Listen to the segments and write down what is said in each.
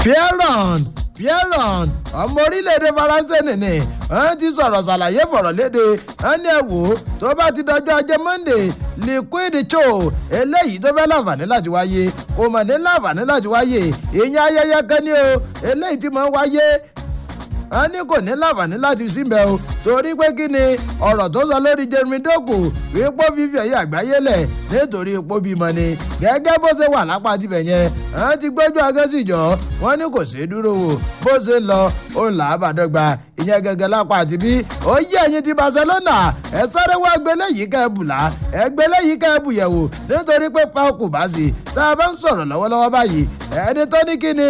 fieron fieron ọmọ orílẹ̀-èdè faransé nìní wọ́n ti sọ̀rọ̀ ṣàlàyé fọ̀rọ̀ léde wọ́n ní ẹ̀ wò ó tó bá ti dọjọ́ ajé monday liquid cho eléyìí tó fẹ́ láǹfààní láti wáyé kò mọ̀ ní láǹfààní láti wáyé ìyẹn ayẹyẹ kan ní o eléyìí tí mo ń wáyé wọ́n ní kò ní láǹfààní láti síbẹ̀ o torí pé kí ni ọ̀rọ̀ tó sọ lórí jeremy doku wípé fífi ẹ̀yẹ àgbáyé lẹ̀ nítorí ipò bímọ ni gẹ́gẹ́ bó ṣe wà lápá tibẹ̀ yẹn wọ́n ti gbójú agẹ́sìjọ́ wọ́n ní kò ṣeé dúró wò bó ṣe ń lọ ó là á bàdọ́gba ìyẹn gẹ́gẹ́ lápá àti bí ó yí ẹ̀yìn ti barcelona ẹ sáré wá gbélé yìí ká ẹ bùlá ẹ gbélé yìí ká ẹ bùyẹ̀wò nítorí pé pa okùn bá sí tá a bá ń sọ̀rọ̀ lọ́wọ́lọ́wọ́ báyìí ẹni tó ní kí ni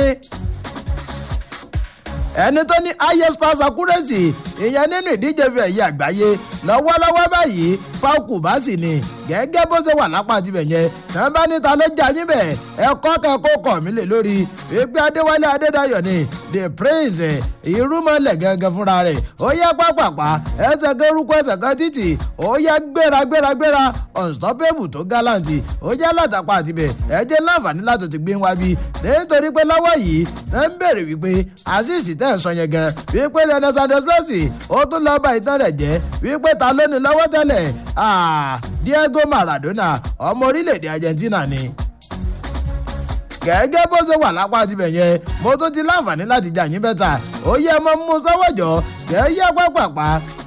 ẹni tó ní highest pass accuracy ìyẹn nínú ìdíje fi ẹ̀yẹ àgbáyé lọ́wọ́lọ́wọ́ báyìí fáwọkù bá sì ní gẹ́gẹ́ bó ṣe wà lápá tibẹ̀ yẹn náà bá níta ló jà yín bẹ̀ ẹ̀kọ́ kẹ́kọ̀ọ́ kọ̀ mí lè lórí wípé adéwálé adédayọ̀ ni the prince ìrúmọlẹ̀ gẹ́gẹ́ fúnra rẹ̀ ó yẹ pápápá ẹsẹ̀ kan rúkọ ẹsẹ̀ kan títì ó yẹ gbéra gbéra gbéra unstoppable tó gáláǹtì ó jẹ́ látàpá àtibẹ̀ ẹ jẹ́ láǹfààní láti ti gbé wá bí nítorí pé lọ́wọ́ yìí ẹ ń bèrè wípé azeez tẹ̀ ń sọ yẹn gan wípé lẹ́nà sanders messi ó tún lọ́ọ́ bá ìtàn rẹ̀ jẹ́ wípé ta ló ní lọ́wọ́ tẹ́lẹ̀ diego maradona ọmọ orílẹ̀-èdè argentina ni gẹ́gẹ́ bó ṣe wà lápá tibẹ̀ yẹn mo tún ti láǹfààní láti jà yín bẹ́tà ó yẹ mọ́ mú sọ́wọ́jọ́ gẹ́gẹ́ pápápá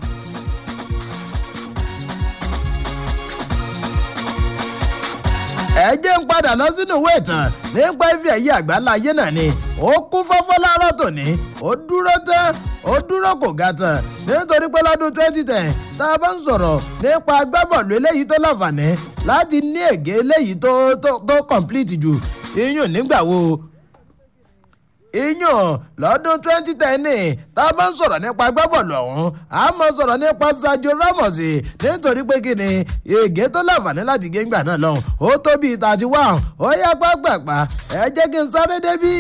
ẹ jẹ́ ń padà lọ sínú ìwé ìtàn nípa ife ẹ̀yẹ àgbáláyé náà ni ó kún fọ́fọ́ láàárọ̀ tòní ó dúró tán ó dúró kò ga tán nítorí pé lọ́dún twenty ten tá a bá ń sọ̀rọ̀ nípa agbábọ̀ọ̀lù eléyìí tó láǹfààní láti ní ègé eléyìí tó tó tó complete jù iyùn nígbà wo iyùn lọ́dún twenty ten ní tá a bá ń sọ̀rọ̀ nípa agbábọ̀ọ̀lù ọ̀hún a máa sọ̀rọ̀ nípa Sergio Ramos nítorí pé kí ni ègé tó láǹfààní láti gé ńgbà náà lọ́hùn ó tó bíi thirty one ó yá pápápá ẹ jẹ́ kí n sáré débí.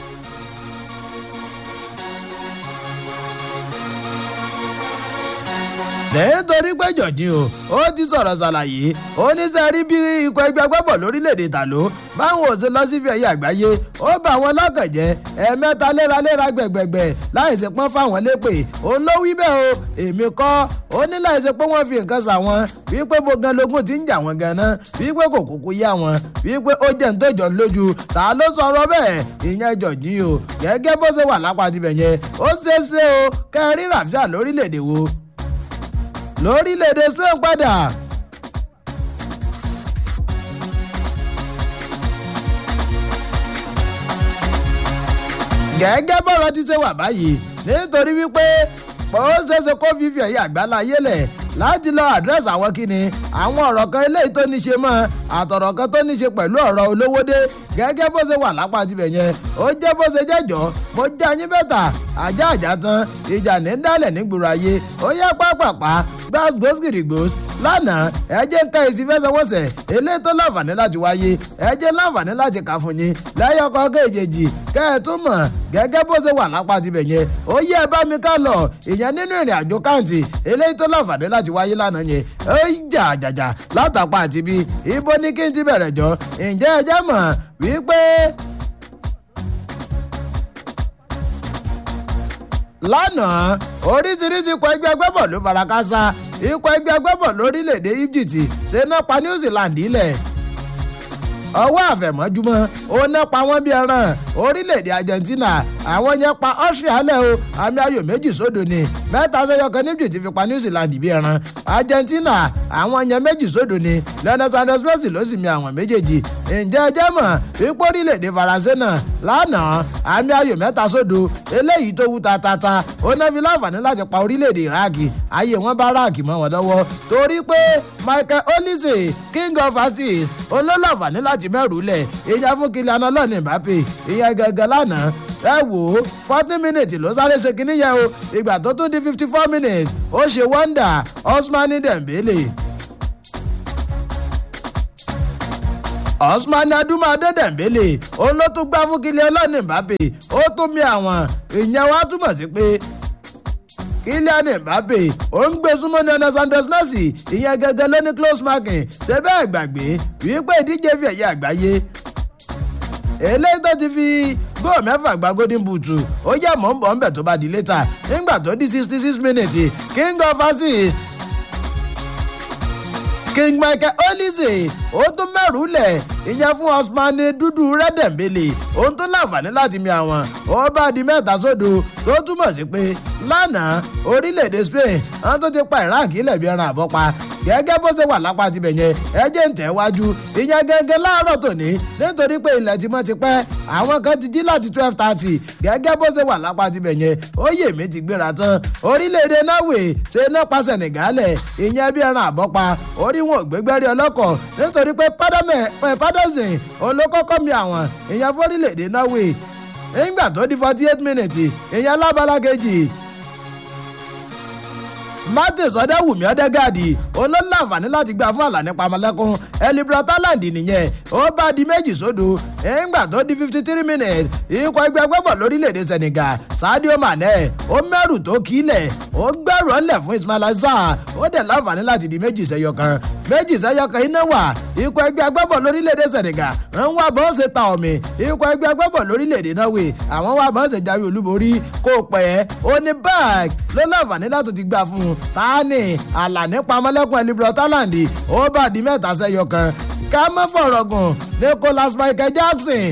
nítorí pé jọ̀jì o ó ti sọ̀rọ̀ ṣàlàyé ó ní sẹ́rí bí ikọ̀ ẹgbẹ́ agbábọ̀ lórílẹ̀‐èdè tàló báwọn ò ṣe lọ sí fìyà ẹ̀yẹ àgbáyé ó bá wọn lọ́kàn jẹ́ ẹ̀ẹ̀mẹ́ta léraléra gbẹ̀gbẹ̀gbẹ̀ láì ṣe pọ́n fáwọn lépè ó ló wí bẹ́ẹ̀ o èmi kọ́ ó ní láì ṣe pé wọ́n fi nǹkan sà wọn wípé bogan logun ti ń jà wọn ganan wípé kò kúkú yá wọn wípé ó jẹ́ ntọ́jọ́ lójú ta ló sọ̀rọ̀ bẹ́ẹ̀ ìyẹn jọ̀jì o gẹ́gẹ́ bó ṣe wà lápá tibẹ̀ yẹn ó ṣeé ṣe o kẹrin rafia lórílẹ̀‐èdè wo lórílẹ̀‐èdè Spain padà. gẹ́gẹ́ bọ́rọ̀ ti ṣe wà báyìí nítorí wípé ó ṣeéṣe kó fífi ẹ̀yẹ àgbáláyé lẹ̀ láti lọ àdírẹ́sì àwọn kíni àwọn ọ̀rọ̀ kan eléyìí tó ní ṣe mọ́ àtọ̀rọ̀ kan tó ní ṣe pẹ̀lú ọ̀rọ̀ olówódé gẹ́gẹ́ bó ṣe wà lápá tibẹ̀ yẹn ó jẹ́ bó ṣe jẹ́jọ́ mo jẹ́ ayín bẹ́tà ajá àjà tán ìjà ní dálẹ̀ nígboro ayé ó yá pápápá gbàgbós gìrìgbós lánàá ẹ jẹ́ ń ka èsì fẹsẹ̀wọnsẹ̀ eléyìí tó láǹfààní láti wáyé ẹ jẹ́ láǹfààní láti kà fún yín lẹ́yìn ọkọ̀ kéjèèjì kẹ́ ẹ tún mọ̀ gẹ́gẹ́ bó ṣe wà lápá tibẹ̀ yẹn ó yẹ ẹ bá mi ká lọ ìyẹn nínú ìrìn àjò káǹtì eléyìí tó láǹfààní láti wáyé lánàá yẹn ó jà jàjà látàpá àti bí ibo ní kí n ti bẹ̀rẹ̀ jọ ǹjẹ́ ẹ jẹ́ mọ̀ wípé lánàá oríṣiríṣi ikọ̀ ẹgbẹ́ agbábọ̀ ló farakásá ikọ̀ ẹgbẹ́ agbábọ̀ lórílẹ̀‐èdè Egypt ṣe náà pa New Zealand ilẹ̀ ọwọ́ àfẹ̀mọ́júmọ́ ó ná pa wọ́n bí ẹran orílẹ̀-èdè Argentina àwọn yẹn pa Austria lẹ̀ o àmì ayò méjì sódò ni mẹ́ta sẹ́yọ kan níbi tí fi pa New Zealand bí ẹran Argentina àwọn yẹn méjì sódò ni Lionel Sanders Messi ló sì mi àwọn méjèèjì ǹjẹ́ ẹ jẹ́ mọ̀ wípé orílẹ̀-èdè Faransé náà lánàá àmì ayò mẹ́ta sódò eléyìí tó wú tatata ó ná fi láǹfààní láti pa orílẹ̀-èdè Iraq ayé wọn bá Iraq mọ́ wọn lọ́wọ́ torí pé Michael Olise king of assists olólàǹfààní láti mẹ́rù lẹ̀ ìyá fún Kylian ọlọ́ọ̀ni Mbappe ìyá gẹ́gẹ́ lánàá ẹ wò ó forty minutes ló sáré ṣe kínní yẹn o ìgbà tó tún di fifty four minutes ó ṣe wọ́ndà Ousmane Dembele. Ousmane Adúmáadé Dembele òun ló tún gbá fún Kylian ọlọ́ọ̀ni Mbappe ó tún mi àwọn ìyẹn wá túmọ̀ sí pé Kylian Mbappe ó ń gbé súnmọ́ Lionel Sanders Messi ìyẹn gẹ́gẹ́ ló ní close marking ṣe bẹ́ẹ̀ gbàgbé wípé ìdíje fi ẹ̀yẹ àgbáyé eléyìí tó ti fi góò mẹ́fà gba golden boot ó jẹ́ mọ̀ ń bọ̀ ń bẹ̀ tó bá di létà nígbà tó di sixty six minutes king of assist king michael olise ó tún mẹ́rù lẹ̀ ìyẹn fún osman dúdú rẹ́dẹ̀mbélé òun tún láǹfààní láti mi àwọn ó bá di mẹ́ta sódò tó túmọ̀ sí pé lánàá orílẹ̀-èdè spain àwọn tó ti pa iraq ilẹ̀ bí ẹran àbọ́pa gẹ́gẹ́ bó ṣe wà lápá tibẹ̀ yẹn ẹjẹ́ ń tẹ̀ wájú ìyẹn gẹ́gẹ́ láàárọ̀ tòní nítorí pé ilẹ̀ tí wọ́n ti pẹ́ àwọn kan ti jí láti twelve thirty gẹ́gẹ́ bó ṣe wà lápá tibẹ̀ yẹn ó yè mí ti gbéra tán orílẹ̀-èdè norway ṣe náà pa sẹ̀nìgálẹ̀ ìyẹn bí ẹran àbọ́pa orí wọn ò gbégbẹ́rí ọlọ́kọ̀ nítorí pé paderson olókọ́kọ́ mi àwọn ìyẹn fórílẹ̀-èdè norway nígbà tó di forty eight minutes ìyẹn lábala kejì martins ọdẹwùmí ọdẹgàdì olólàǹfààní láti gbà fún àlàní pamọlẹkùn elibra talent nìyẹn ó bá di méjì sódò nígbà tó di fifty three minutes ikọ̀ ẹgbẹ́ gbọ́bọ̀ lórílẹ̀‐èdè senegal sadio mane ó mẹ́rù tó kílẹ̀ ó gbẹ́rù ọ̀lẹ̀ fún ismail azar ó dẹ̀ láǹfààní láti di méjì sẹ́yọ kan méjì sẹ́yọ kan iná wà ikọ̀ ẹgbẹ́ agbábọ̀ lórílẹ̀‐èdè senegal ń wá bọ́n ṣe ta ọ̀mì ikọ̀ ẹgbẹ́ agbábọ̀ lórílẹ̀‐èdè norway àwọn wá bọ́n ṣe jáwé olúborí kó pẹ́ ó ní bag ló láǹfààní láti ti gbà fún un tani àlàní pamọ́lẹ́kùn elibro talent ó bá di mẹ́ta sẹ́yọ kan ká má fọ̀rọ̀ gùn nicholas michael jackson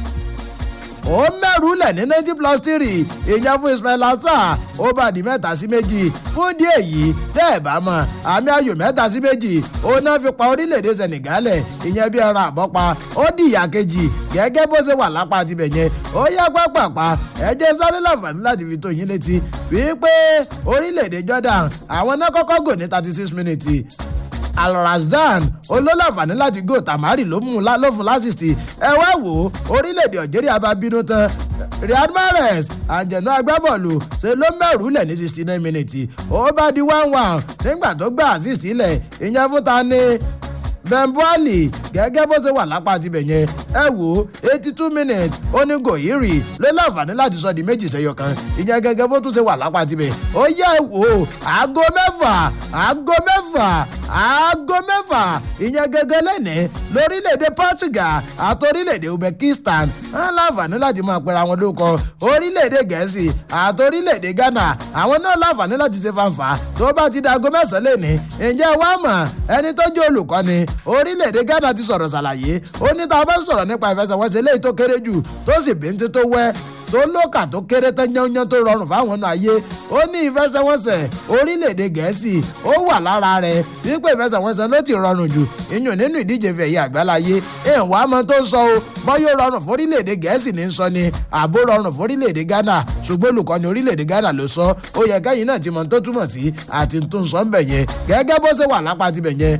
ó mẹ́rù lẹ̀ ní ninety plus three ìyẹn fún ismail asa ó bá di mẹ́ta sí méjì fún díẹ̀ yìí tẹ́ ẹ̀ bá mọ̀ àmì ayò mẹ́ta sí méjì ó náà fi pa orílẹ̀-èdè senegalẹ̀ ìyẹn bí ẹran àbọ́pa ó di ìyá kejì gẹ́gẹ́ bó ṣe wà lápá tibẹ̀ yẹn ó yá pápápá ẹ jẹ́ sáré láǹfààní láti fi tó yín létí wípé orílẹ̀-èdè jordan àwọn náà kọ́kọ́ gò ní thirty six minutes alrazdan olólàfààní láti gò tamari ló mú ló fún lásìsì ẹ wá wò ó orílẹ̀-èdè algeria bá bínú tán riyad mahrez àjẹnú agbábọ́ọ̀lù ṣe ló mẹ́rù lẹ̀ ní sixty nine minutes ó bá di one one nígbà tó gbà assist ilẹ̀ ìyẹn fún ta ni bẹ́ńbọ́ọ̀lì gẹ́gẹ́ bó ṣe wà lápá tibẹ̀ yẹn ẹ wò ó eighty two minutes ó ní gòyìrì ló láǹfààní láti sọ di méjì sẹ́yọ kan ìyẹn gẹ́gẹ́ bó tún ṣe wà lápá tibẹ̀ ó yẹ ẹ wò ó aago mẹ́fà aago mẹ́fà aago mẹ́fà ìyẹn gẹ́gẹ́ lẹ́nìí lórílẹ̀‐èdè portugal àti orílẹ̀‐èdè uzbekistan ń láǹfààní láti máa pera wọn lóko orílẹ̀‐èdè gẹ̀ẹ́sì àti orílẹ̀‐èdè ghana àwọn náà láǹfààní láti ṣe fanfa tó bá ti da aago mẹ́sàn-án lẹ́nìí ǹjẹ́ wàá mọ̀ ẹni tó jẹ́ olùkọ́ni orílẹ̀-èdè ghana ti sọ̀rọ̀ ṣàlàyé ó ní tá a bá sọ̀rọ̀ nípa ìfẹsẹ̀wọnsẹ̀ léyìí tó kéré jù tó sì bíntín tó wẹ́ tó lókà tó kéré tán yánnyán tó rọrùn fáwọn ọ̀nà ayé ó ní ìfẹsẹ̀wọnsẹ̀ orílẹ̀-èdè gẹ̀ẹ́sì ó wà lára rẹ̀ wípé ìfẹsẹ̀wọnsẹ̀ ló ti rọrùn jù iyùn nínú ìdíje fẹ̀yẹ àgbáláyé èèwọ̀ àmọ́ tó ń sọ o bọ́ yóò rọrùn fún orílẹ̀-èdè gẹ̀ẹ́sì ní sọ ni àbó rọrùn fún orílẹ̀-èdè ghana ṣùgbọ́n olùkọ́ni orílẹ̀-èdè ghana ló sọ ó yẹ kẹ́yìn náà ti mọ̀ tó túmọ̀ sí àti tó ń sọ ń bẹ̀ yẹn gẹ́gẹ́ bó ṣe wà lápá tibẹ̀ yẹn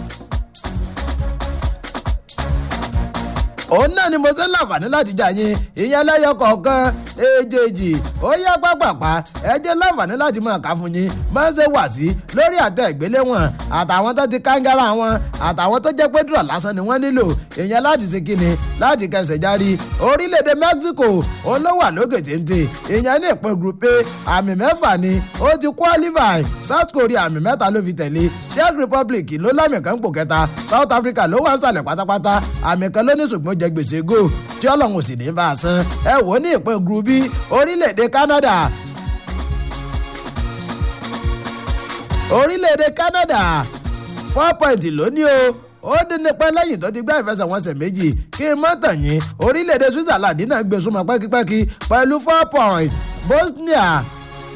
òun náà ni mo ṣe ń láǹfààní láti jà yín ìyẹn lẹ́yọ kọ̀ọ̀kan èjèèjì ó yẹ pápápá ẹ jẹ́ láǹfààní láti máa kà fún yín máa ń ṣe wà sí lórí àtẹ ìgbéléwọ̀n àtàwọn tó ti kángára wọn àtàwọn tó jẹ́ pé dùrọ̀ lásán ni wọ́n nílò ìyẹn láti ṣe kíni láti kẹsẹ̀ járí orílẹ̀-èdè mexico olówà lókè téńté ìyẹn ní ìpín group a àmì mẹ́fà ni ó ti qualify south korea àmì mẹ́ta ló fi tẹ̀lé czech republic ló lámì kan pò kẹta south africa ló wà ń sàlẹ̀ pátápátá àmì kan ló ní ṣùgbọ́n jẹ gbèsè go tí ọlọ́run sì ní bá a san ẹ wò ó ní ìpín group b orílẹ̀-èdè canada orílẹ̀-èdè canada four point lónìí o ó dín nípa lẹ́yìn tó ti gbá ìfẹsẹ̀wọnsẹ̀ méjì kí n mọ́ tàn yín orílẹ̀-èdè switzerland náà gbé súnmọ́ pẹ́kípẹ́kí pẹ̀lú four point bosnia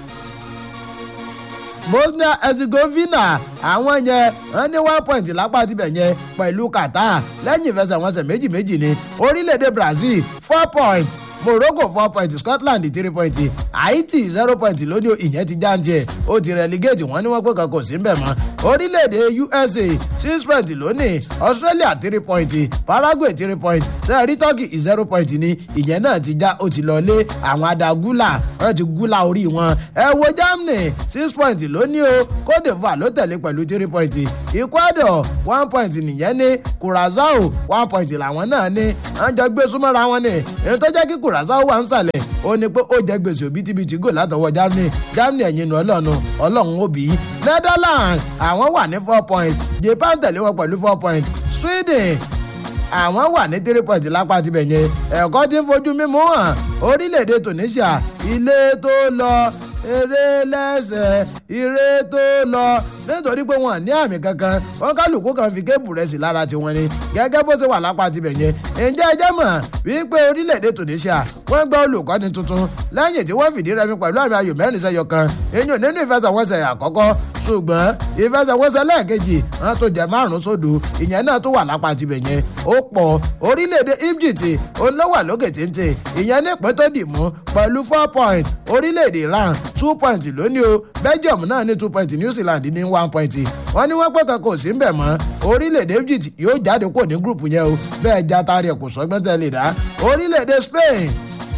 bosnia herzegovina àwọn yẹn wọn ní one point lápá tibẹ̀ yẹn pẹ̀lú qatar lẹ́yìn ìfẹsẹ̀wọnsẹ̀ méjì méjì ni orílẹ̀-èdè brazil four point morocco four point scotland three point haiti zero point lónìí ìyẹn ti jáǹtì ẹ̀ ó ti relegate wọ́n ní wọ́n pé kan kò sí mbẹ̀ mọ́ orílẹ̀-èdè usa six point lónìí australia three point paraguay three point sẹ́ẹ̀rí turkey zero point ni ìyẹn náà ti já ó ti lọlé àwọn adagula wọ́n ti gúlà orí wọn ẹ wo germany six point lónìí o cote divoire ló tẹ̀lé pẹ̀lú three point ecuador one point nìyẹn ní curacao one point làwọn náà ní wọ́n jọ gbé súnmọ́ra wọn ni èyí tó jẹ́ kí curacao wà ń sàlẹ̀ ó ní pé ó jẹ́ gbèsè òbítíbitì gò látọwọ́ germany germany ẹ̀yìn nu ọlọ́run ọlọ́run ó bí i netherlands àwọn wà ní four point japan tẹ̀lé wọn pẹ̀lú four point sweden àwọn wà ní three point lápá tibẹ̀ yẹn ẹ̀kọ́ tí ń fojú mímú hàn orílẹ̀-èdè tunisia ilé tó lọ eré lẹ́sẹ̀ ire tó lọ nítorí pé wọn ní àmì kankan wọn kálukú kan fi kébù rẹ̀ sí lára tiwọn ni gẹ́gẹ́ bó ṣe wà lápá tibẹ̀ yẹn ǹjẹ́ ẹ jẹ́ mọ̀ wípé orílẹ̀-èdè tunisia wọ́n gba olùkọ́ni tuntun lẹ́yìn tí wọ́n fìdí rẹmi pẹ̀lú àmì ayò mẹ́rin sẹ́yọ kan èyàn nínú ìfẹsẹ̀wọnsẹ̀ àkọ́kọ́ ṣùgbọ́n ìfẹsẹ̀wọnsẹ̀ lẹ́ẹ̀kejì wọn tó jẹ márùn sódò ìyẹn náà tó wà lápá tibẹ̀ yẹn ó pọ̀ orílẹ̀-èdè egypt olówà lókè téńté ìyẹn nípín tó dì mú pẹ̀lú four point orílẹ̀-èdè iran two point lónìí o belgium náà ní two point new zealand ní one point wọ́n ní wọ́n pẹ́ kan kò sí ń bẹ̀ mọ́ orílẹ̀-èdè egypt yóò jáde kó ní gúrùpù yẹn o bẹ́ẹ̀ já tari ẹ̀ kò sọ́gbọ́n tẹ́lẹ̀ dá orílẹ̀-èdè spain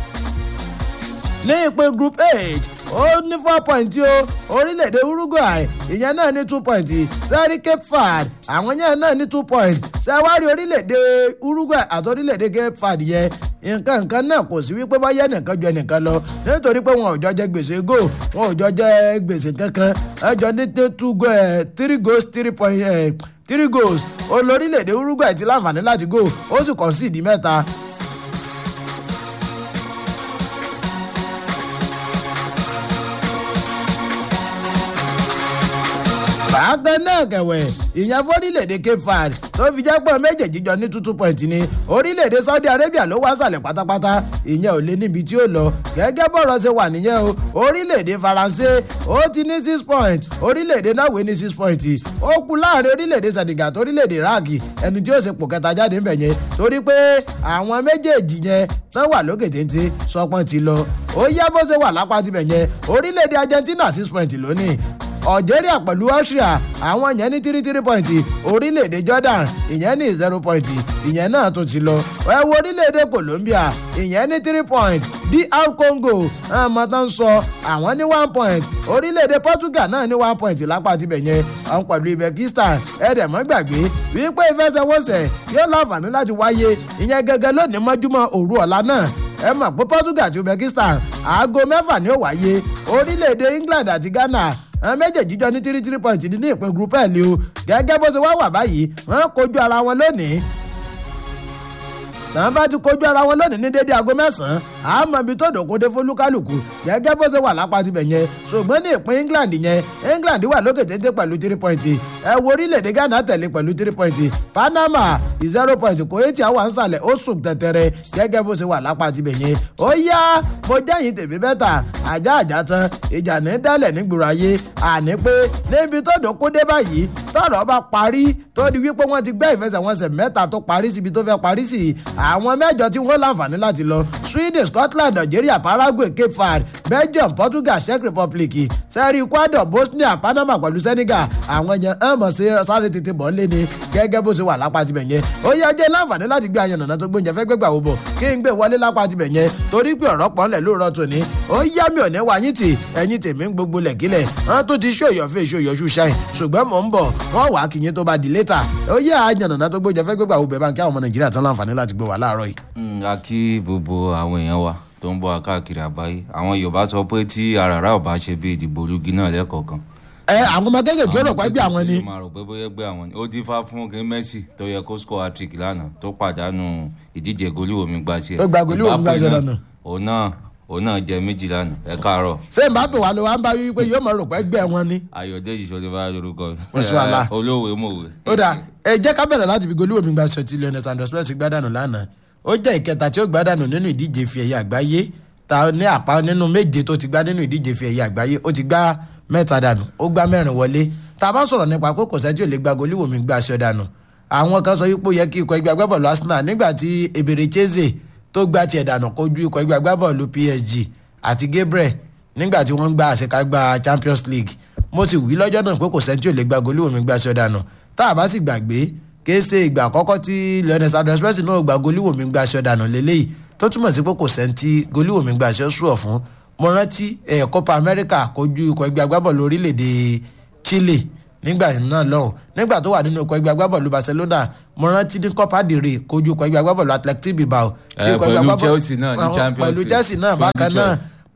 ní ìpín group h ó ní four point o orílẹ̀-èdè uruguay ìyẹn náà ní two point sẹ́rí cape verde àwọn yẹn náà ní two point sẹ́wárí orílẹ̀-èdè uruguay àti orílẹ̀-èdè cape verde yẹn nǹkan nǹkan náà kò sí wípé bá yẹ nìkan ju ẹnìkan lọ nítorí pé wọn ò jọ jẹ gbèsè go wọn ò jọ jẹ gbèsè kankan ẹjọ ní two go ẹ three goals three point ẹ three goals olórílẹ̀-èdè uruguay ti láǹfààní láti go ó sì kàn sí ìdí mẹ́ta bákan náà kẹ̀wẹ̀ ìyẹn fórílẹ̀-èdè cape verde tó fi jẹ́ pọ̀ méjèèjì jọ ní two point ní orílẹ̀-èdè saudi arabia ló wá sàlẹ̀ pátápátá ìyẹn ò lé níbi tí ó lọ gẹ́gẹ́ bọ̀rọ̀ ṣe wà nìyẹn o orílẹ̀-èdè faransé ó ti ní six point orílẹ̀-èdè norway ní six point ó kú láàrin orílẹ̀-èdè senegal tó orílẹ̀-èdè iraq ẹni tí ó ṣe pò kẹta jáde ń bẹ̀ yẹn torí pé àwọn méjèèjì yẹn tán wà lókè téńté sọpọ́n ti lọ ó yá bó ṣe wà lápá tibẹ̀ yẹn orílẹ̀-èdè argentina six point lónìí algeria pẹ̀lú austria àwọn yẹn ní three three point orílẹ̀-èdè jordan ìyẹn ní zero point ìyẹn náà tún ti lọ ẹ wo orílẹ̀-èdè colombia ìyẹn ní three point dr congo àmọ́ tó ń sọ àwọn ní one point orílẹ̀-èdè portugal náà ní one point lápá tibẹ̀ yẹn àwọn pẹ̀lú uzbekistan ẹ̀ẹ́dẹ̀mọ́ gbàgbé wípé ìfẹsẹ̀wọnsẹ̀ yóò láǹfààní láti wáyé ìyẹn gẹ́gẹ́ lónìí mọ́júmọ́ òru ọ̀la náà ẹ mọ̀ pé portugal àti uzbekistan aago mẹ́fà ni ó wáyé orílẹ̀-èdè england àti ghana àwọn méjèèjì jọ ní tírí tírí pọ́ìntì nínú ìpín group l o gẹ́gẹ́ bó ṣe wá wà báyìí wọ́n kojú ara wọn lónìí tàn bá ti kojú ara wọn lónìí ní dédé aago mẹ́sàn-án àmọ́ ibi tó dòkóde fólúkálùkù gẹ́gẹ́ bó ṣe wà lápá tibẹ̀ yẹn ṣùgbọ́n ní ìpín england yẹn england wà lókè téńté pẹ̀lú three point ẹ wo orílẹ̀-èdè ghana tẹ̀lé pẹ̀lú three point panama zero point kuwait àwọn ànsálẹ̀ ó sùn tẹ̀tẹ̀rẹ̀ gẹ́gẹ́ bó ṣe wà lápá tibẹ̀ yẹn ó yá mo jẹ́yìn tèmi bẹ́tà ajá àjá tán ìjà ní dálẹ̀ nígboro ayé àní pé níbi tó dòkóde báyìí tọ̀rọ̀ bá parí tó di wípé wọ́n ti gbẹ́ ìfẹsẹ̀wọnsẹ̀ mẹ́ta tó parí síbi tó fẹ́ parí sí àwọn mẹ́jọ tí wọ́n láǹfààní láti lọ sweden scotland algeria paraguay cape verde belgium portugal czech republic sẹ́rí ecuador bosnia panama pẹ̀lú senegal àwọn yẹn ẹ̀ mọ̀ sí sáré tètè bọ̀ lé ní gẹ́gẹ́ bó ṣe wà lápá tibẹ̀ yẹn ó yẹ jẹ́ láǹfààní láti gbé ayan nàná tó gbóúnjẹ fẹ́ gbégbà wò bọ̀ kí n gbé wọlé lápá tibẹ̀ yẹn torí pé ọ̀rọ̀ pọ̀ ńlẹ̀ lóòrọ̀ tòní ó yá mi ò ní wá yín tì ẹ̀yin tèmi ń gbogbo lẹ̀kílẹ̀ wọ́n tó ti ṣòyọ̀ fẹ́ ṣòyọ̀ ṣù ṣáì ṣùgbọ́n mò ń bọ̀ wọ́n wàá kìyìn tó bá di létà ó yẹ ayan nàná tó gbóúnjẹ fẹ́ gbégbà wò bẹ̀ bá ń kí àwọn ọmọ nàìjíríà tán láǹfààní láti gbé wà láàárọ̀ yìí. a kí gbogbo àwọn èèyàn wa tó ń bọ̀ káàkiri àgbáyé àwọn yorùbá sọ pé tí àràrà ò bá ṣe bí ìdìbò ológi náà lẹ́kọ̀ọ̀kan ẹ àwọn ọmọ kéékèèké ó rò pé bí àwọn ni. ó máa rò pé bóyá gbé àwọn ni ó dífá fún kí messi tó yẹ kó score hat-trick lánàá tó pàdánù ìdíje goliwoo mi gbà ṣe. Ó gba goliwoo mi gbà ṣe lánàá. òun náà òun náà jẹ méjì lánàá ẹ káàárọ̀. ṣé mbappe wà ló wá ń bá wí pé yóò mọ rò pé gbẹ wọn ni. ayọ̀dèjì sọlẹ́fà lórúkọ Oṣù àlà. olówó mòwe. ó dà ẹ jẹ́ ká bẹ̀rẹ̀ láti fi goliwoo mi gba ṣọtí lionel sanders messi gbádànù lánàá ó jẹ́ ìkẹta tí ó gbádànù nínú ìdíje fi ẹ̀yẹ àgbáyé ta ní àpá nínú méje tó ti gbá nínú ìdíje fi ẹ̀yẹ àgbáyé ó ti gbá mẹ́ta dànù ó gbá mẹ́rin wọlé tá a bá sọ̀rọ̀ nípa pé kò sẹ́ tí ò lè gba goliwoo mi gba aṣọ dànù àwọn kan sọ wípé ó yẹ kí ikọ̀ ẹgbẹ́ agbábọ̀lù arsenal nígbà tí ebèrè cheze tó gbá tiẹ̀ dànù kojú ikọ̀ ẹgbẹ́ agbábọ̀lù psg àti gabriel nígbà tí wọ́n ń gba àṣekágbá champions league mo ti wí lọ́jọ́ náà pé kò sẹ́ tí ò lè gba goliwoo mi gba aṣọ dànù tá a bá sì gbàgbé kése ìgbà àkọ́kọ́ tí lionel sanders messi náà gba goliwoo mi gba aṣọ dànù lélẹ́yìí tó túmọ̀ sí pé kò sẹ́ńtì goliwoo mi gba aṣọ sùọ̀ fún mo rántí ẹ̀ copa america kojú ikọ̀ ẹgbẹ́ agbábọ̀lù orílẹ̀-èdè chile nígbà náà lọ́hùn nígbà tó wà nínú ikọ̀ ẹgbẹ́ agbábọ̀lù barcelona mo rántí ní copa del rey kojú ikọ̀ ẹgbẹ́ agbábọ̀lù athletic bilbao Eh, pẹ̀lú Chelsea náà ní àwọn- Champions pẹ̀lú League chelsea náà bákan 2012. náà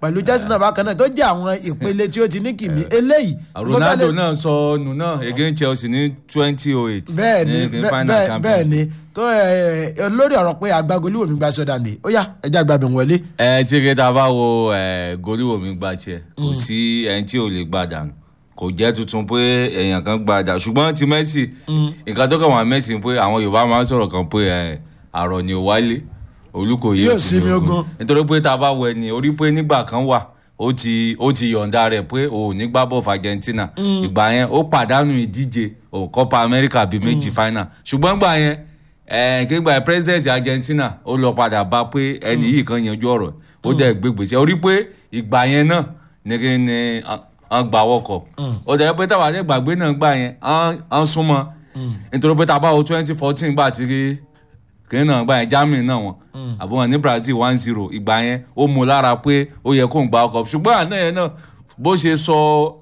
pẹ̀lú chelsea náà bákan náà tó jẹ́ àwọn ìpele tí ó ti ní kìmí eléyìí. ronaldo náà sọ nù náà against chelsea ní twenty oh eight. bẹ́ẹ̀ ni bẹ́ẹ̀ bẹ́ẹ̀ ni tó ẹ lórí ọ̀rọ̀ pé agbágolíwò mi gba sọ́dà ni ó yá ẹja àgbàbẹ̀ wọlé. ẹ tí kí ta bá wo goliwoo mi gba tiẹ̀ kò sí ẹni tí ò lè gbà dànù kò jẹ́ tuntun pé èèyàn kan gba dà ṣùgbọ́n ti messi nǹkan tó kàn wá messi pé àwọn yorùbá máa ń sọ̀rọ̀ kan pé àrọ̀ ni ò wálé olùkòyè yóò sinmi ogun nítorí pé tá a bá wọ ẹni orí pé nígbà kan wà ó ti ó ti yọ̀ǹda rẹ̀ pé ò ní gbá bọ̀ fún argentina ìgbà yẹn ó pàdánù ìdíje ò copa america bíi méjì final ṣùgbọ́n gbà yẹn kígbà president argentina ó lọ padà bá pé ẹni yìí kan yanjú ọ̀rọ̀ ó dẹ̀ gbégbèsè orí pé ìgbà yẹn náà ní kí ni wọ́n gba wọ́kọ̀ ó dẹ̀ pé táwa àti gbàgbé náà gbà yẹn wọ́n súnmọ́ nítorí pé tá a bá wo twenty fourteen gbà tí kìnìún náà gbà yẹn germany náà wọn àbọ̀ wọn ní brazil one zero ìgbà yẹn ó mú lára pé ó yẹ kó ń gba ọkọ̀ ṣùgbọ́n àná yẹn náà bó ṣe sọ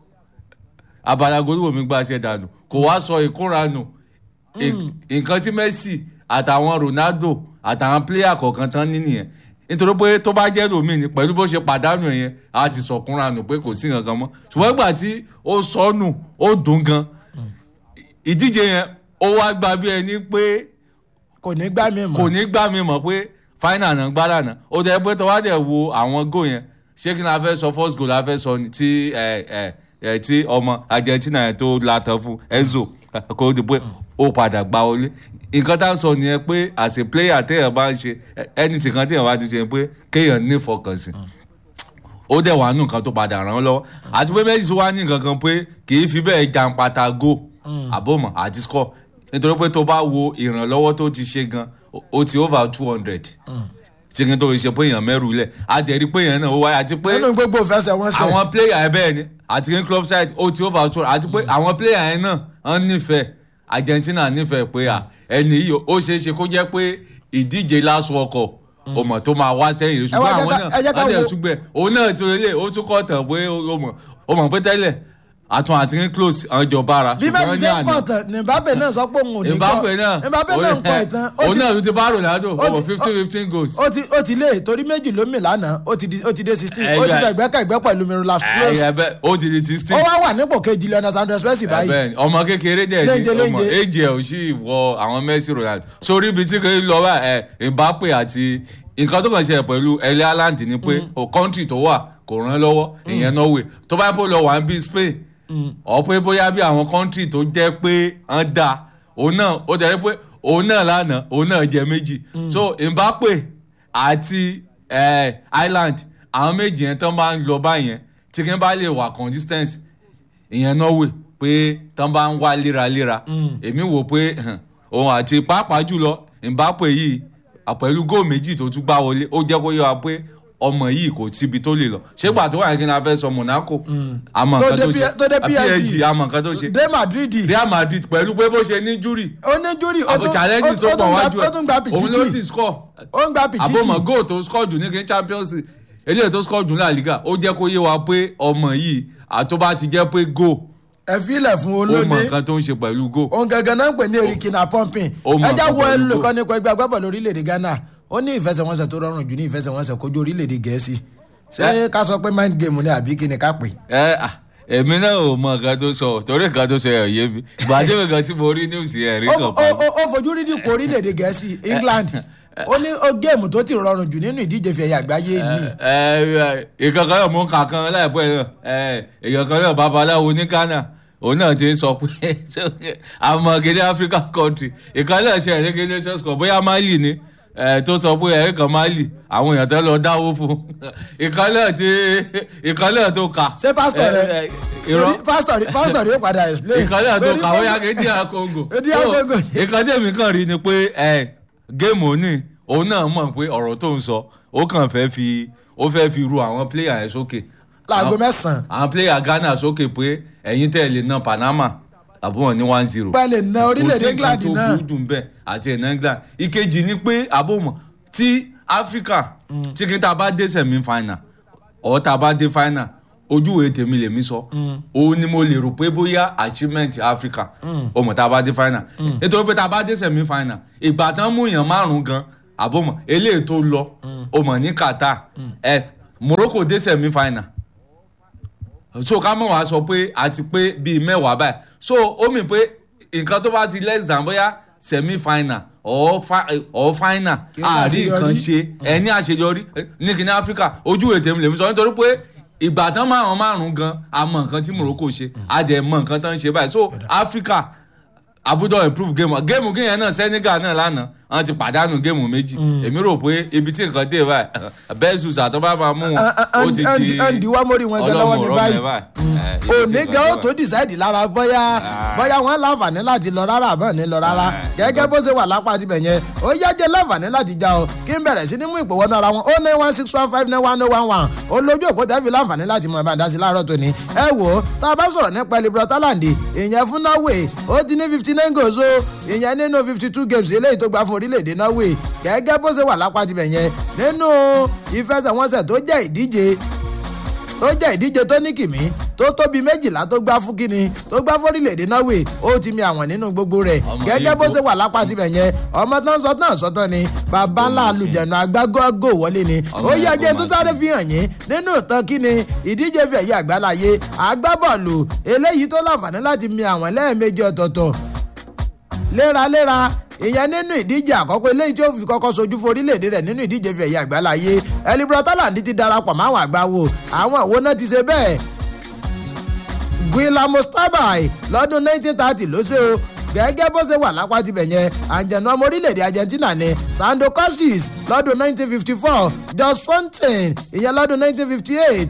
abala goríwò mi gbà ṣe dànù kò wá sọ ìkóranù nǹkan tí messi àtàwọn ronaldo àtàwọn pléyà kọ̀ọ̀kan tán ní nìyẹn nítorí pé tó bá jẹ́ lómi ni pẹ̀lú bó ṣe pàdánù yẹn a ti sọ̀kúnranù pé kò sí nǹkan mọ́ ṣùgbọ́n ìgbà tí ó sọnù ó dùn gan ìdíje yẹn ó wá gba bí ẹni pé kò ní gbá mi mọ̀ kò ní gbá mi mọ̀ pé final náà gbá dànù ó dẹ̀ pé tó wá dẹ̀ wo àwọn goal yẹn ṣé kí n la fẹ́ sọ first goal la fẹ́ sọ ni tí ẹ ẹ ẹ tí ọmọ argentina yẹn tó latọ fún enzo kò di pé ó padà gbá wọlé nǹkan tá a sọ nìyẹn pé as a player téèyàn bá ń ṣe anything kan téèyàn bá ti ṣe pé kéèyàn ní ìfọkànsìn ó dẹ̀ wà nù nǹkan tó padà ràn án lọ́wọ́ àti pé Messi wá ní nǹkan kan pé kì í fi bẹ́ẹ̀ jàǹpata go àbọ̀mọ̀ àti score nítorí pé tó bá wo ìrànlọ́wọ́ tó ti ṣe gan ó ti over two hundred tí kí n tó fi ṣe pé èèyàn mẹ́rù lẹ̀ á dẹ̀ rí pé èèyàn náà ó wáyé àti pé nínú gbogbo ìfẹsẹ̀ wọn ṣe àwọn player ẹ bẹ́ẹ̀ ni àti ní club side ó ti over two àti pé àwọn player yẹn náà wọ́n nífẹ̀ẹ́ Argentina nífẹ̀ẹ́ pé à ẹni yìí ó ṣeé ṣe kó jẹ́ pé ìdíje last world cup ọmọ tó máa wá sẹ́yìn rẹ̀ ṣùgbọ́n àwọn náà wọ́n dẹ̀ túgbẹ̀ òun náà ti relé ó tún kọ́ tàn pé ó mọ̀ pé tẹ́lẹ̀ àtún àti ní close àwọn jọ bára. bí bẹ́ẹ̀ ṣe ń kọ̀ tán ní Mbappe náà sọ pé òun ò ní kọ́ Mbappe náà Mbappe náà ń kọ́ ìtàn. òun náà ti bá Ronaldo over fifteen fifteen goals. ó ti ó ti lé torí méjì ló mì lánàá ó ti di ó ti dé sixteen ó ti fẹ́ gbẹ́kẹ̀gbẹ́ pẹ̀lú Miroslav Klose. ó ti di sixteen. ó wá wà nípò kejì Leonard Sanders Messi báyìí. ọmọ kékeré dẹ̀ ni ọmọ èjì ẹ̀ ò sì wọ àwọn Messi Ronaldo sórí ibi tí kò lọ wá ẹ̀ Mbappe àti nǹkan tó kàn ṣe pẹ̀lú ẹlẹ́ Haaland ni pé kọ́ńtì tó wà kò ràn lọ́wọ́ ìyẹn Norway tó bá pọ̀ lọ wà ń bí Spain ọ̀pẹ bóyá bí àwọn kọ́ńtì tó jẹ́ pé ń da òun náà ó jẹ́ pé òun náà lánàá òun náà jẹ méjì so Mbappe àti Ireland àwọn méjì yẹn tán bá ń lọ báyẹn tí kí n bá lè wà consistency ìyẹn Norway pé tán bá ń wá léraléra èmi wò pé òun àti pàápàá jùlọ Mbappe yìí pẹ̀lú góò méjì tó tún gbá wọlé ó jẹ́ kó yé wa pé ọmọ yìí kò síbi tó lè lọ ṣé gbà tó wà ní kí n fẹ́ sọ Monaco àmọ́ nǹkan tó ṣe PSG àmọ́ nǹkan tó ṣe dé Madrid Real Madrid pẹ̀lú pé bó ṣe ní júrì ó ní júrì ó tún challenges tó pọ̀ wájú ó tún gba ẹ̀ òun ló ti pìtìtì score ó ń gba pìtìtì àbọ̀mọ̀ goal tó score jù ní kí n Champions League eléyìí tó score jù ní La Liga ó jẹ́ kó yé wa pé ọmọ yìí àtọ́bá ti jẹ́ pé goal ẹ filẹ̀ fún ó mọ olóde nǹkan tó ń ṣe pẹ̀lú goal òun gangan náà ń pè ní erikina pumping Ó mọ ẹjá nǹkan wo pẹ̀lú ẹlòkọ́ goal. nípa ẹgbẹ́ agbábọ̀ lórílẹ̀‐èdè Ghana ó ní ìfẹsẹ̀wọnsẹ̀ tó rọrùn jù ní ìfẹsẹ̀wọnsẹ̀ kojú orílẹ̀‐èdè Gẹ̀ẹ́sì ṣé ká sọ pé mind game ni àbí kí ni ká pè. ẹ à èmi náà ò mọ nǹkan tó sọ torí nǹkan tó sọ ẹ̀ yé mi gbàdé mi kan tí mo rí news yẹn rí ó kan ó- pa ó- ó fojú rí dìkọ̀ orílẹ̀‐èdè Gẹ̀ẹ́sì England ó ní ó géèmù tó ti rọrùn jù nínú ìdíje fẹ̀yà àgbáyé ni ìkan kan náà mú kankan láìpẹ́ náà ẹ, èèyàn kan náà babaláwo ní Ghana òun náà ti ń sọ pé àmọ́ gidi African country ìkan náà ṣe ẹ̀rí gidi nations cup bóyá Mali ni ẹ, tó sọ pé ẹ̀rí kan Mali àwọn èèyàn tó lọ dáwó fún ìkan náà ti ìkan náà tó kà. ṣé pásítọ̀ ẹ, rẹ ẹ, irọ́ pásítọ̀ rẹ pásítọ̀ rẹ yóò padà explain. ìkan náà tó Lórí kà pé- ó yá kí díà Congo. DR Congo. ìkan tẹ̀mí kan rí ni pé ẹ géèmù òní òun náà mọ̀ pé ọ̀rọ̀ tó ń sọ ó kàn fẹ́ fi ó fẹ́ fi ru àwọn pléyà yẹn sókè. láago Àwọn- mẹ́sàn-án àwọn pléyà Ghana sókè pé ẹ̀yin tẹ̀ lè na Panama àbúrò ní one zero. pẹ́ẹ́lẹ̀ na orílẹ̀‐èdè England kò sí nǹkan náà tó burú dùn bẹ́ẹ̀ àti ẹ̀nà England ìkejì ni pé àbòmọ̀ tí Africa tí kí n ta bá dé semi final ọ̀ ta bá dé final ojúwe tèmi lèmi sọ òun ni mo lè rò pé bóyá achievement Africa ó mọ̀ tá a bá dé final nítorí pé tá a bá dé semi final ìgbà tán mú èèyàn márùn gan àbòmọ̀ eléyìí tó lọ ó mọ̀ ní Qatar ẹ morocco dé semi final so ká mọ̀ wá sọ pé àti pé bíi mẹ́wàá báyìí so ó mì pé nǹkan tó bá ti less than bóyá semi final or, fi, or final Kì í àárí ṣàṣeyọrí. nǹkan ṣe ẹni àṣeyọrí ní kíní áfíríkà ojú ètè mi lèmi sọ nítorí pé ìgbà tán márùn márùn gan a mọ nǹkan tí morocco ṣe a dẹ̀ mọ nǹkan tán ń ṣe báyìí so áfíríkà àbúdọ̀ improve game géèmù kéèyàn náà senegal náà lánàá wọn ti pàdánù géèmù méjì èmi rò pé ibi tí nǹkan dé báyìí bẹ́ẹ̀sùs àtọ́bá máa mú wọn ó ti di andy wamori wọn jẹ lọ́wọ́ ní ọlọ́mọ báyìí ọ̀rọ̀ mẹ́ báyìí. òní gan ó tó decide lára bóyá bóyá wọn láǹfààní láti lọ rárá àbọ̀ ní lọ rárá gẹ́gẹ́ bó ṣe wà lápá tibẹ̀ yẹn ó yá jẹ́ láǹfààní láti já o kí n bẹ̀rẹ̀ sí ní mú ìpò wọnú ara wọn ó ní one six one five nine one oh one one ó lójú òpó tẹ́ fi láǹfààní láti mọ ẹ̀bá ìdásí láàárọ̀ tòní ẹ wò ó tá a bá sọ̀rọ̀ nípa elibro talandi ìyẹn fún norway ó ti ní fifty nine goals o ìyẹn nínú fifty two games eléyìí tó gbá fún orílẹ̀-èdè norway gẹ́gẹ́ bó ṣe wà lápá tibẹ̀ yẹn nínú ìfẹsẹ̀wọnsẹ̀ tó jẹ́ ìdíje tó jẹ́ ìdíje tó ní kìmí tó tóbi méjìlá tó gbá fún kínní tó gbá fórílẹ̀-èdè norway ó ti mi àwọn nínú gbogbo rẹ̀ Ọmọ gẹ́gẹ́ bó Igbo. ṣe wà lápá tibẹ̀ yẹn ọmọ tán sọ tán sọ tán ni bàbá ńlá alùjẹ̀nù agbágógó wọlé ni Ọmọ ó yẹ Igbo jẹ́ tó máa sáré fi hàn yín nínú ìtàn kínní ìdíje fi ẹ̀yẹ àgbáláyé agbábọ́ọ̀lù eléyìí tó láǹfààní láti mi àwọn lẹ́ẹ̀mejì ọ̀tọ̀ọ̀tọ̀ léraléra ìyẹn nínú ìdíje àkọ́kọ́ eléyìí tí ó fi kọ́kọ́ sojú fún orílẹ̀-èdè rẹ̀ nínú ìdíje fi ẹ̀yẹ àgbáláyé elibro talandi ti darapọ̀ máwọn àgbáwo àwọn òwò náà ti ṣe bẹ́ẹ̀ guillermo stabai lọ́dún 1930 ló ṣe o gẹ́gẹ́ bó ṣe wà lápá tibẹ̀ yẹn àjẹ̀nù ọmọ orílẹ̀-èdè argentina ni sandro cassis lọ́dún 1954 jos fontaine ìyẹn lọ́dún 1958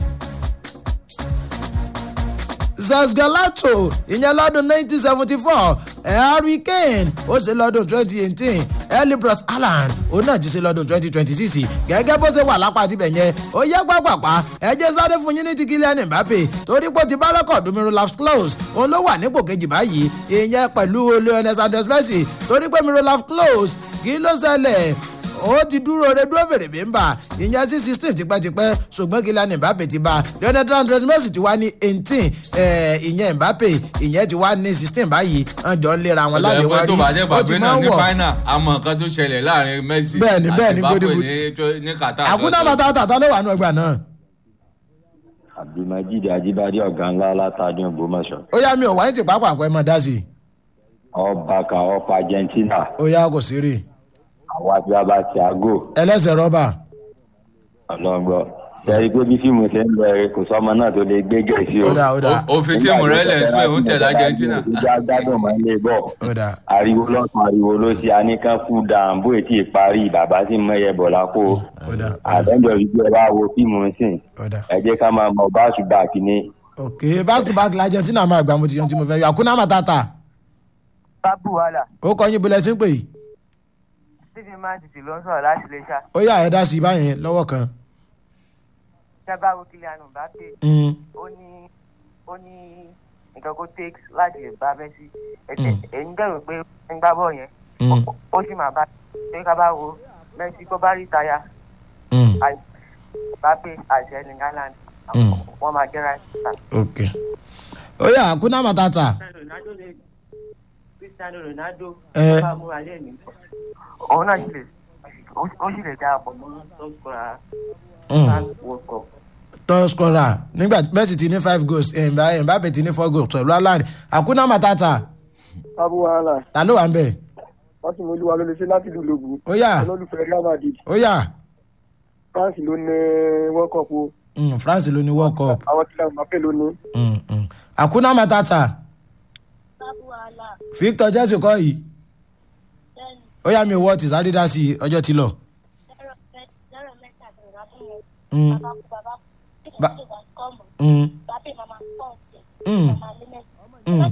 zazgalato ìyẹn lọ́dún 1974 harry kane ó ṣe lọ́dún 2018 elibros allen òun náà ti ṣe lọ́dún 2026 gẹ́gẹ́ bó ṣe wà lápá tibẹ̀ yẹn ó yẹ pápápá ẹ jẹ́ sáré fún yín ní ti Kylian Mbappe torí pé ó ti bá rẹ́kọ̀dù Miroslav Klose òun ló wà nípò kejì báyìí ìyẹn pẹ̀lú Lionel Sanders Messi torí pé Miroslav Klose kí ló ṣẹlẹ̀ ó ti dúró re dúró fèrè bí ń bà ìyẹn sí sixteen tipẹ́tipẹ́ ṣùgbọ́n Kylian Mbappe ti bá Lionel Sanders Messi ti wá ní eighteen ìyẹn Mbappe ìyẹn ti wá ní sixteen báyìí ọjọ́ lera wọn láti ẹgbẹ́ wọ́n tó bá jẹ́ rí ó gbàgbé ti náà máa ń ní wọ̀ final àmọ́ nǹkan tó ṣẹlẹ̀ láàrin Messi Bẹ́ẹ̀ni, bẹ́ẹ̀ni, àti Mbappe Golden Boot. ní tó- ní Qatar. àkúndà bàtà tàtà ló wà nù ẹgbà náà abdulmajid ajibade ọ̀gá ńlá látàdún ògbómọ̀ṣọ́ ó yá mi ò wáyé ti pápá àpò ẹ mọ dá sí i ọba kan ọkọ̀ argentina ó yá kò sí rí àwọn abiyaba thiago ẹlẹ́sẹ̀ rọ́bà ọlọ́gbọ́ sẹ́rí pé bí fíìmù ṣe ń lọ ẹ kò sọ́mọ náà tó lè gbé gẹ̀ẹ́sì o. ó dà ó dà Ó- òfin tí Morales pé òun tẹ̀lé Argentina. ìjà gbádùn máa ń lè bọ̀ ó dà ariwo lọ́sàn ariwo ló ṣe aníkan kú dàn bó ètí ìparí bàbá sì mọ ẹyẹ bọ̀ lápò ó dà àtẹ́jọ́ ìjọ ẹ bá wo fíìmù sìn ó dà ẹ jẹ́ ká máa mọ báṣu báàkì ní ok back to back la Argentina máa gbà mo ti yan tí mo fẹ́ yọ àkúndà bàtà bábù wàhálà ó kọ́ yín bulẹ̀ tí ń pè yìí stephen mantiti ló ń sọ̀rọ̀ láti lè ṣá ó yá ẹ dá sí i báyẹn lọ́wọ́ kan sábàrò Kylian Mbappe Mm, ó ní ó ní nǹkan kó takes láti lè bá Messi ẹ̀tẹ̀ ẹ̀yin dẹ̀rù pé ń gbá bọ̀ yẹn mm, ó sì máa bá pé ká bá wo Messi kó bá rí táyà mm, Mbappe àti Erling Haaland Mm. wọ́n máa jẹ́ right back. ok ó yá àkúndà bàtà Ronaldo lè Cristiano Ronaldo Eh. bá múra lé mi. òun náà sì lè ó sì lè darapọ̀ mọ́ sọ́kùnrin World Cup. top scorer nígbà tí Messi ti ní five goals eh, Mba- Mbappe ti ní four goals pẹ̀lú Haaland àkúndà bàtà abu wahala ta ló wà ń bẹ̀ wọ́n sì mú olúwa ló lè ṣe láti ìlú lògùn ó yá olólùfẹ́ real madrid ó yá france ló ní world cup o Mm, France ló ní world cup àwọn tí làwọn mápẹ́ ló ní. Mm, mm. àkúndà bàtà Victor Jesse kọ́ yìí ó yá mi wọ́ tìsáré dá sí i ọjọ́ ti lọ. Mm, Ba- mm, mm, mm.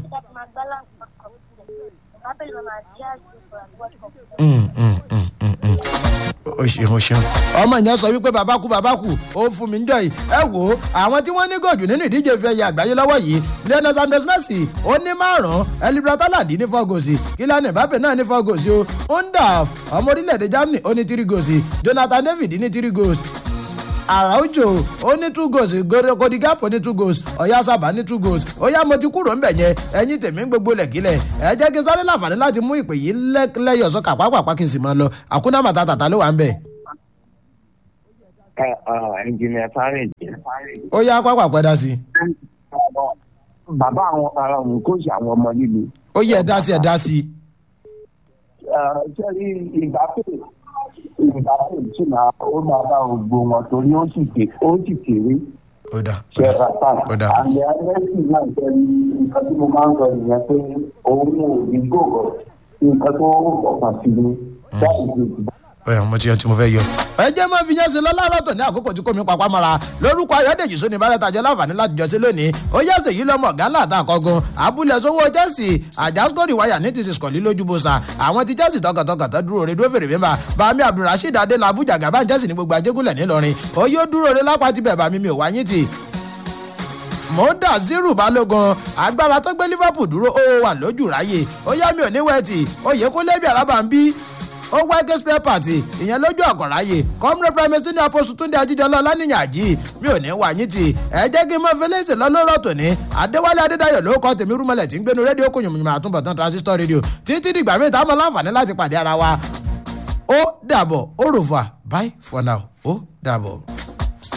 Mm, mm, mm, mm, mm. o ṣeun o ṣeun. ọmọ ìyẹn sọ wípé bàbá kú bàbá kú ó fún mi níjọ yìí ẹ wò ó àwọn tí wọ́n ní gòjù nínú ìdíje ìfẹ́ ẹ̀yẹ àgbáyé lọ́wọ́ yìí Lionel Sanders Messi ó ní márùn-ún Elibra Talandi ní four goals Kylian Mbappe náà ní four goals o Undaf ọmọ orílẹ̀-èdè Germany ó ní three goals Jonathan David ní three goals Araujo ó ní two goals Cody Gakpo ní two goals Ọ̀yá ní two goals ó yá mo ti kúrò ńbẹ̀ yẹn ẹ̀yin tèmi ń gbogbo lẹ̀kílẹ̀ ẹ jẹ́ kí n sáré láǹfààní láti mú ìpè yìí lẹ́yọ̀ sọ́kà pápápá kí n sì máa lọ àkúnná màtá tàtà ló wà ń bẹ̀. ẹnjìnìà fárẹ̀jì. ó yá pápá pẹ́dá sí i bàbá àwọn ará òun kò sí àwọn ọmọ líle. ó yẹ ẹ dá sí ẹ dá sí i. sẹ́rí ìgbà pé ìgbà pé tí máa ó máa bá ògbó wọn torí ó sì ké ó sì kéré ó dà ó ṣe dà rata. ó dà. àmì ẹlẹ́sìn náà jẹ́ nǹkan tí mo máa ń sọ nìyẹn pé òun ò ní gbòòrò nǹkan tó ọ̀pọ̀ sí ni. báyìí ló ti bá ẹ mo ti yọ tí mo fẹ́ yọ. ẹ jẹ́ mọ́ fi yẹn sí lọ́lọ́rọ̀ tó ní àkókò tí kò mí papá mọ́ra lórúkọ ayọ́dèjì sóni bárẹ́tàjọ́ láǹfààní láti jọ sí lónìí ó yẹ sèyí lọ́mọ gánlá àtàkọ́gun abúlé sówó chelsea àjàsíkòrì wáyà ní ti sìskọ̀lì lójúbọ̀sà àwọn ti chelsea tọkàntọkàn tó dúró re dúró fèrè mímba bami abdulrasheed adélábù jàgàbá chelsea ní gbogbo ajégúnlẹ̀ ńìlọrin ó yóò dúró re lápá ti bẹ̀ bá mi mi ò wáyé tì mọ́ńdà zero balógun agbára tó gbé liverpool dúró ó wà lójú ráyè ó yá mi ò ní wẹ́ẹ̀tì oyè kó lẹ́bi àràbà ń bí ó wá ké spare party ìyẹn lójú ọ̀kọ̀ráyè kọ́múrẹ́ primary ní apọ́sù túndé ajíjọlá ọlánìyàn àjí mi ò ní wà yín tì ẹ jẹ́ kí n mọ fẹlẹ́sì lọ́lọ́rọ̀ tòní adéwálé adédáyọ̀ ló kọ́ tèmi rúmọlẹ̀ tí ń gbénu rédíò kò yùmùyùmù àtúbọ̀tán transistor radio títí dìgbà míì táwọn láǹfààní láti pàdé ara wa ó dàbọ̀ ó rò fà bye for now ó dàbọ̀.